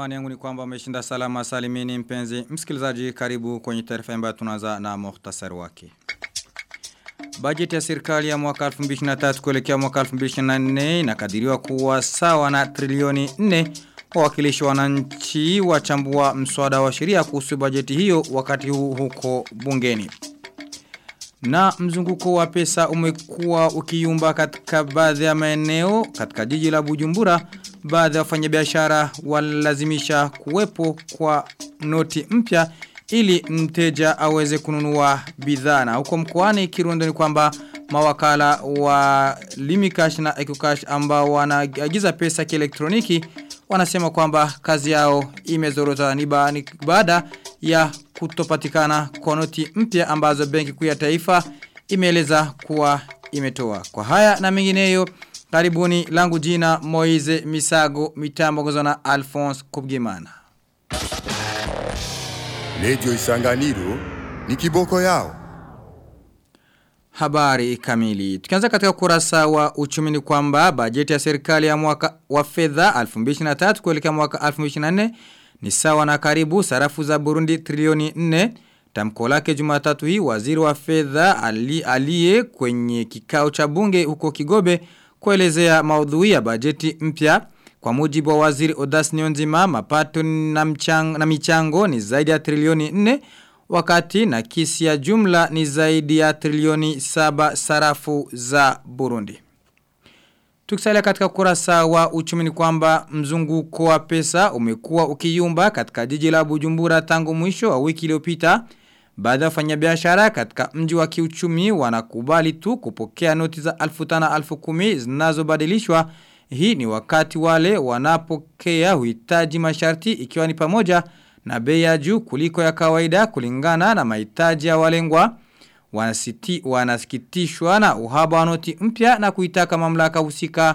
Imani yangu ni kwamba umeshinda salama salimini mpenzi. Msikilizaji karibu kwenye taarifa ambayo tunaanza na muhtasari wake. Bajeti ya serikali ya mwaka 2023 kuelekea mwaka 2024 inakadiriwa kuwa sawa na trilioni 4 wawakilishi wananchi wachambua mswada wa sheria kuhusu bajeti hiyo wakati huu huko bungeni. Na mzunguko wa pesa umekuwa ukiyumba katika baadhi ya maeneo katika jiji la Bujumbura baadhi ya wafanyabiashara walazimisha kuwepo kwa noti mpya ili mteja aweze kununua bidhaa na huko mkoani Kirundo ni kwamba mawakala wa Limikash na Ecocash ambao wanaagiza pesa kielektroniki wanasema kwamba kazi yao imezorota ni baada ya kutopatikana kwa noti mpya ambazo benki kuu ya taifa imeeleza kuwa imetoa. Kwa haya na mengineyo karibuni langu jina Moize Misago mitambo na Alphonse Kubgimana. Lejo isanganiro ni kiboko yao. Habari kamili. Tukianza katika kurasa wa uchumi ni kwamba bajeti ya serikali ya mwaka wa fedha 2023 kuelekea mwaka 2024 ni sawa na karibu sarafu za Burundi trilioni 4. Tamko lake Jumatatu hii waziri wa fedha ali, aliye kwenye kikao cha bunge huko Kigobe kuelezea maudhui ya bajeti mpya. Kwa mujibu wa waziri Odas Nyonzima mapato na, mchang, na michango ni zaidi ya trilioni 4 wakati na kisi ya jumla ni zaidi ya trilioni 7 sarafu za Burundi. Tukisalia katika kurasa wa uchumi ni kwamba mzunguko wa pesa umekuwa ukiyumba katika jiji la Bujumbura tangu mwisho wa wiki iliyopita. Baadhi ya wafanyabiashara katika mji wa kiuchumi wanakubali tu kupokea noti za alfu tana alfu kumi zinazobadilishwa. Hii ni wakati wale wanapokea huhitaji masharti ikiwa ni pamoja na bei ya juu kuliko ya kawaida kulingana na mahitaji ya walengwa. Wanasiti, wanasikitishwa na uhaba wa noti mpya na kuitaka mamlaka husika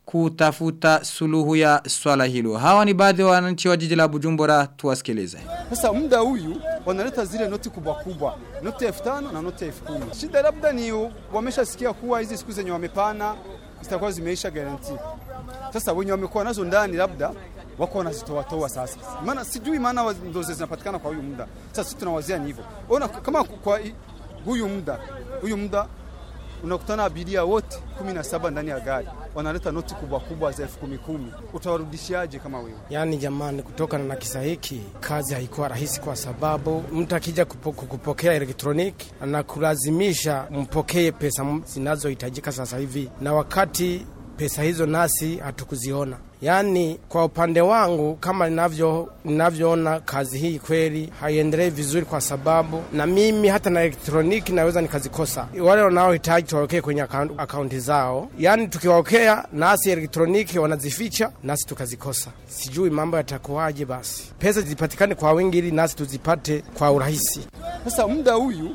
kutafuta suluhu ya swala hilo. Hawa ni baadhi ya wananchi wa jiji la Bujumbura tuwasikilize. Sasa muda huyu wanaleta zile noti kubwa kubwa, noti elfu tano na noti elfu kumi. Shida labda ni wameshasikia kuwa hizi siku zenye wamepana zitakuwa zimeisha garanti. Sasa wenye wamekuwa nazo ndani labda wako wanazitoa toa sasa. Maana sijui maana ndo zinapatikana kwa huyu muda. Sasa sisi tunawazia ni hivyo. Ona kama kwa huyu muda, huyu muda unakutana abiria wote 17 ndani ya gari wanaleta noti kubwa kubwa za elfu kumi kumi. Utawarudishiaje kama wewe? Yaani jamani, kutokana na kisa hiki kazi haikuwa rahisi, kwa sababu mtu akija kupo, kupokea elektroniki anakulazimisha mpokee pesa zinazohitajika sasa hivi, na wakati pesa hizo nasi hatukuziona. Yaani kwa upande wangu kama ninavyo ninavyoona kazi hii kweli haiendelei vizuri, kwa sababu na mimi hata na elektroniki naweza nikazikosa. Wale wanaohitaji tuwawekee kwenye akaunti zao, yaani tukiwawekea nasi elektroniki wanazificha nasi tukazikosa. Sijui mambo yatakuwaje. Basi pesa zipatikane kwa wingi ili nasi tuzipate kwa urahisi. Sasa muda huyu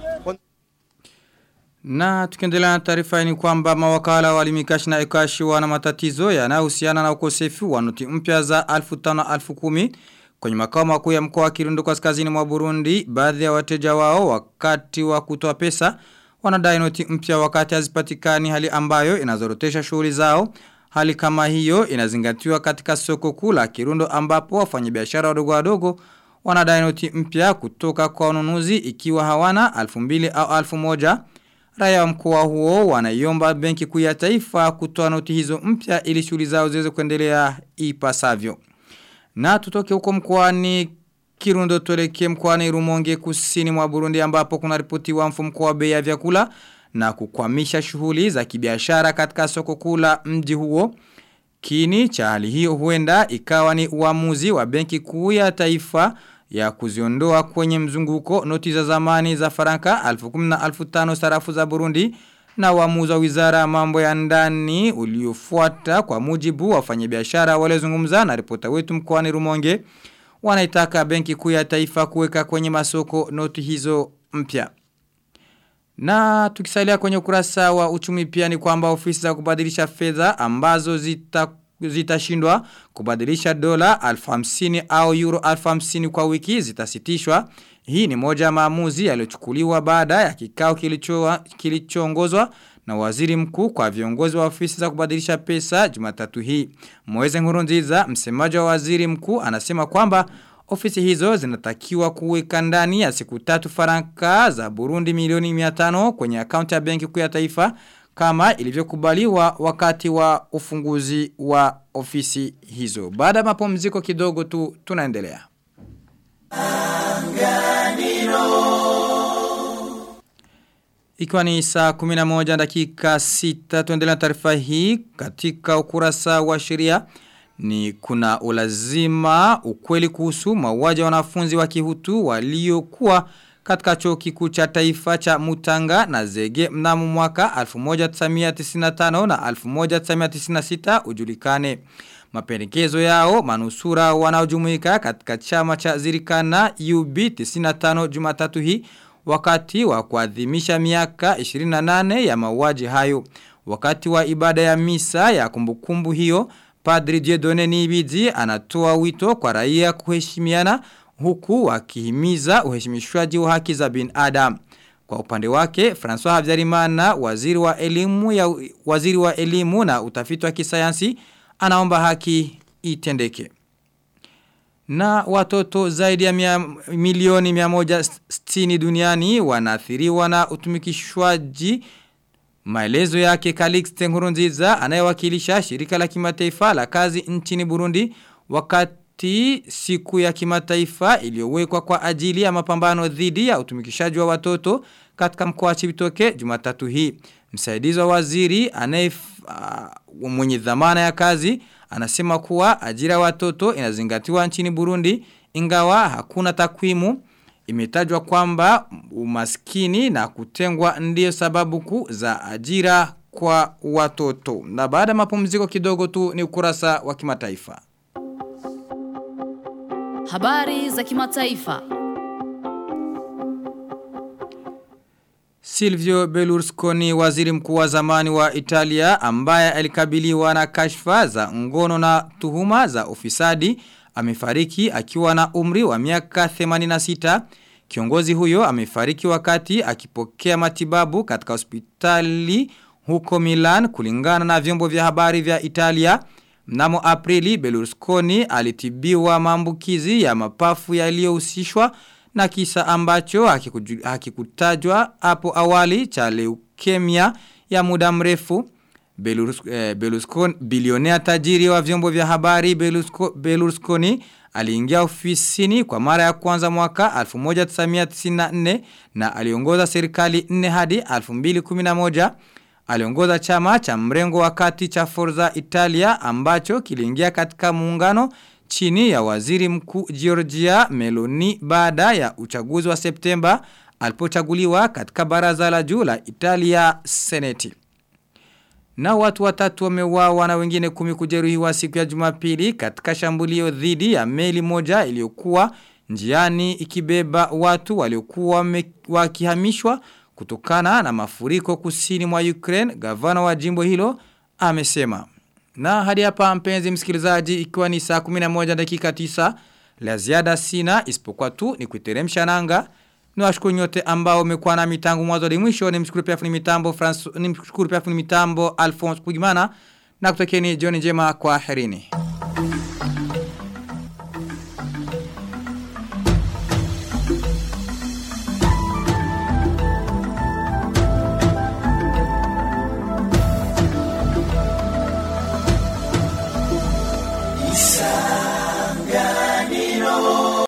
na tukiendelea na taarifa ni kwamba mawakala wa Limikashi na Ekashi wana matatizo yanayohusiana na ukosefu wa noti mpya za alfu tano alfu kumi kwenye makao makuu ya mkoa wa Kirundo kaskazini mwa Burundi. Baadhi ya wateja wao wakati wa kutoa pesa wanadai noti mpya wakati hazipatikani, hali ambayo inazorotesha shughuli zao. Hali kama hiyo inazingatiwa katika soko kuu la Kirundo ambapo wafanyabiashara wadogo wadogo wanadai noti mpya kutoka kwa wanunuzi ikiwa hawana alfu mbili au alfu moja. Raya wa mkoa huo wanaiomba benki kuu ya taifa kutoa noti hizo mpya ili shughuli zao ziweze kuendelea ipasavyo. Na tutoke huko mkoani Kirundo tuelekee mkoani Rumonge kusini mwa Burundi ambapo kuna ripoti wa mfumko wa bei ya vyakula na kukwamisha shughuli za kibiashara katika soko kuu la mji huo. Kini cha hali hiyo huenda ikawa ni uamuzi wa benki kuu ya taifa ya kuziondoa kwenye mzunguko noti za zamani za faranka alfu kumi na alfu tano sarafu za Burundi na uamuzi wa wizara ya mambo ya ndani uliofuata kwa mujibu wa wafanyabiashara waliozungumza na ripota wetu mkoani Rumonge wanaitaka benki kuu ya taifa kuweka kwenye masoko noti hizo mpya. Na tukisalia kwenye ukurasa wa uchumi pia ni kwamba ofisi za kubadilisha fedha ambazo zita zitashindwa kubadilisha dola alfu hamsini au euro alfu hamsini kwa wiki zitasitishwa. Hii ni moja maamuzi yaliyochukuliwa baada ya kikao kilichoongozwa na waziri mkuu kwa viongozi wa ofisi za kubadilisha pesa Jumatatu hii. Moeze Nkurunziza, msemaji wa waziri mkuu, anasema kwamba ofisi hizo zinatakiwa kuweka ndani ya siku tatu faranka za Burundi milioni 500 kwenye akaunti ya benki kuu ya taifa kama ilivyokubaliwa wakati wa ufunguzi wa ofisi hizo. Baada ya mapumziko kidogo tu tunaendelea. Ikiwa ni saa 11 dakika 6 tuendelea na taarifa hii katika ukurasa wa sheria ni kuna ulazima ukweli kuhusu mauaji ya wanafunzi wa kihutu waliokuwa katika chuo kikuu cha taifa cha Mutanga na Zege mnamo mwaka 1995 na 1996 ujulikane. Mapendekezo yao manusura wanaojumuika katika chama cha Zirikana UB 95 Jumatatu hii wakati wa kuadhimisha miaka 28 ya mauaji hayo. Wakati wa ibada ya misa ya kumbukumbu hiyo, Padri Diedone Nibizi anatoa wito kwa raia kuheshimiana huku wakihimiza uheshimishwaji wa haki za binadamu. Kwa upande wake, François Habyarimana, waziri wa elimu ya waziri wa elimu na utafiti wa kisayansi, anaomba haki itendeke. Na watoto zaidi ya mia, milioni 160 duniani wanaathiriwa na utumikishwaji Maelezo yake Calixte Nkurunziza anayewakilisha shirika la kimataifa la kazi nchini Burundi wakati siku ya kimataifa iliyowekwa kwa ajili ya mapambano dhidi ya utumikishaji wa watoto katika mkoa wa Chibitoke Jumatatu hii. Msaidizi wa waziri anaye uh, mwenye dhamana ya kazi anasema kuwa ajira watoto inazingatiwa nchini Burundi ingawa hakuna takwimu Imetajwa kwamba umaskini na kutengwa ndiyo sababu kuu za ajira kwa watoto. Na baada ya mapumziko kidogo tu ni ukurasa wa kimataifa. Habari za kimataifa. Silvio Berlusconi waziri mkuu wa zamani wa Italia ambaye alikabiliwa na kashfa za ngono na tuhuma za ufisadi amefariki akiwa na umri wa miaka 86. Kiongozi huyo amefariki wakati akipokea matibabu katika hospitali huko Milan kulingana na vyombo vya habari vya Italia. Mnamo Aprili Berlusconi alitibiwa maambukizi ya mapafu yaliyohusishwa na kisa ambacho hakikutajwa hapo awali cha leukemia ya muda mrefu. Berlusconi, bilionea tajiri wa vyombo vya habari Berlusconi aliingia ofisini kwa mara ya kwanza mwaka 1994 na aliongoza serikali 4 hadi 2011 aliongoza chama cha mrengo wakati cha Forza Italia ambacho kiliingia katika muungano chini ya waziri mkuu Giorgia Meloni baada ya uchaguzi wa Septemba alipochaguliwa katika baraza la juu la Italia Seneti. Na watu watatu wameuawa na wengine kumi kujeruhiwa siku ya Jumapili katika shambulio dhidi ya meli moja iliyokuwa njiani ikibeba watu waliokuwa wakihamishwa kutokana na mafuriko kusini mwa Ukraine. Gavana wa jimbo hilo amesema. Na hadi hapa mpenzi msikilizaji ikiwa ni saa 11 dakika 9 la ziada sina isipokuwa tu ni kuiteremsha nanga. Niwashukuru nyote ambao umekuwa na mitango mwanzo hadi mwisho nimshukuru pia fundi mitambo France nimshukuru pia fundi mitambo Alphonse Kugimana na kutokeeni jioni njema kwa herini.